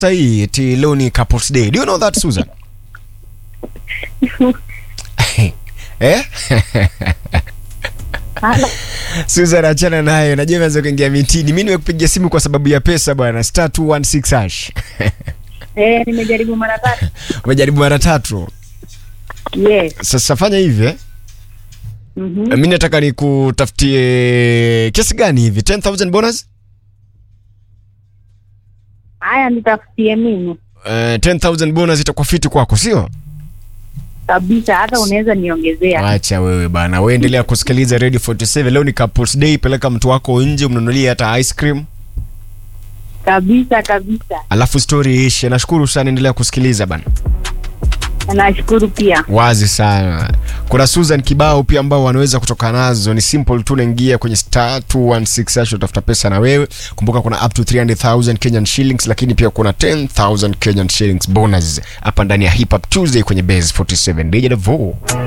hii eti leo ni couples day. Do you know that Susan? eh? Halo. Susan achana nayo. Najua imeanza kuingia mitini. Mimi nimekupigia simu kwa sababu ya pesa bwana. Star 216 hash. Eh, nimejaribu mara tatu. Umejaribu mara tatu. Yes. Sasa fanya hivi eh. Mhm. Mimi nataka nikutafutie kiasi gani hivi? 10000 bonus? Haya, nitafutie mimi Eh, 10000 bonus itakuwa fiti kwako, sio? kabisa, hata unaweza niongezea. Acha wewe bana, wewe endelea kusikiliza Radio 47. Leo ni couples day, peleka mtu wako nje, umnunulie hata ice cream, Kabisa kabisa, alafu story ishe. Nashukuru sana, endelea kusikiliza bana. nashukuru pia. Wazi sana. Kuna Susan kibao pia ambao wanaweza kutoka nazo, ni simple tu, naingia kwenye star 216 hash utafuta pesa na wewe. Kumbuka kuna up to 300,000 Kenyan shillings, lakini pia kuna 10,000 Kenyan shillings bonus hapa ndani ya Hip Hop Tuesday kwenye Base 47. DJ Devo.